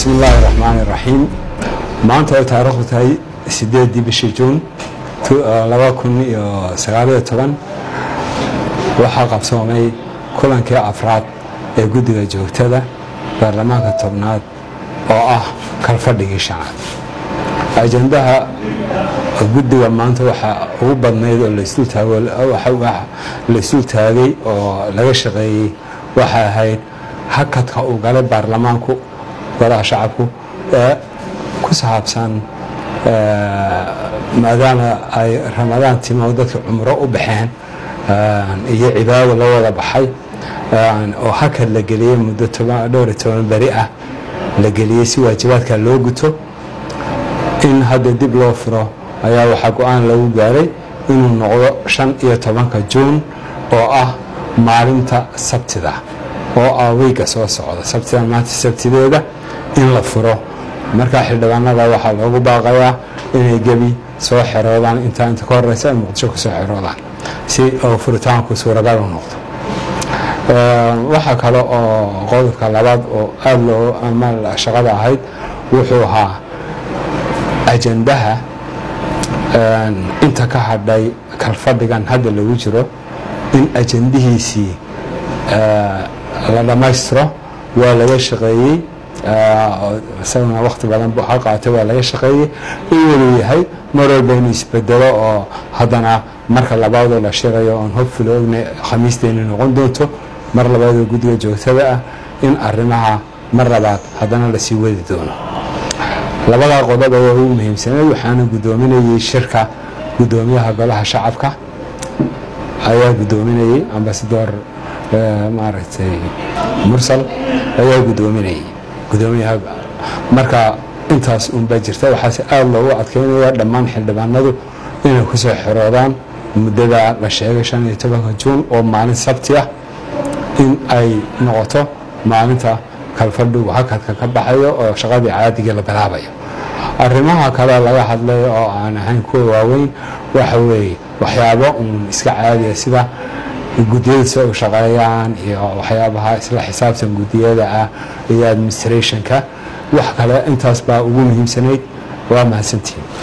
bismi illaahi raxmaan iraxiim maanta ay taariikhdu tahay sideedii bishii juun laba kun iyo sagaaliyo toban waxaa qabsoomay kulankii afraad ee guddiga joogtada baarlamaanka tobnaad oo ah kalfadhigii shanaad ajandaha guddiga maanta waxaa ugu badnayd oo laysdul taagay oo laga shaqeeyey waxay ahayd hakadka uu galay baarlamaanku golaha shacabku ee ku saabsan maadaama ay ramadaan timo dadka cumro u baxeen iyo cibaado la wada baxay oo hakad la geliyey muddo dhowr iyo toban beri ah la geliyey si waajibaadka loo guto in hadda dib loo furo ayaa waxaa go-aan lagu gaaray inuu noqdo shan iyo tobanka juun oo ah maalinta sabtida oo ah weyga soo socda sabtida maanta sabtideeda in la furo markaa xildhibaanada waxaa loogu baaqayaa inay gebi soo xeroodaan intaa inta ka horeysa ay muqdisho ku soo xeroodaan si oo furitaanku suuragal u noqdo waxaa kale oo qodobka labaad oo aada loo ama shaqada ahayd wuxuu ahaa ajandaha inta ka hadhay kalfadhigan hadda lagu jiro in ajandihiisii la dhammaystiro waa laga shaqeeyey isaguna wakti badan ha qaatay waa laga shaqeeyey in waluu yahay mar walba inuu isbedelo oo haddana marka labaadoo la shirayo oon hobful ogna khamiisteeni noqon doonto mar labaadoo guddiga joogtada ah in arrimaha mar labaad haddana lasii wadi doono labadaa qodob ayaa ugu muhiimsaneed waxaana guddoominayey shirka guddoomiyaha golaha shacabka ayaa guddoominayey ambasador maaragtay mursal ayaa guddoominayey guddoomiyaha marka intaas unbaa jirta waxaase aada loogu adkeynaya dhammaan xildhibaanadu inay ku soo xiroodaan muddada la sheegay shan iyo tobanka juun oo maalin sabti ah in ay noqoto maalinta kalfadhigu hakadka ka baxayo oo shaqadii caadigii la bilaabayo arrimaha kale laga hadlay oo aan ahayn kuwa waaweyn waxa weeye waxyaabo uun iska caadiya sida guddiyada si u shaqeeyaan iyo waxyaabaha isla xisaabtan guddiyada ah iyo administrationka wax kale intaas baa ugu muhiimsanayd waa mahadsantiin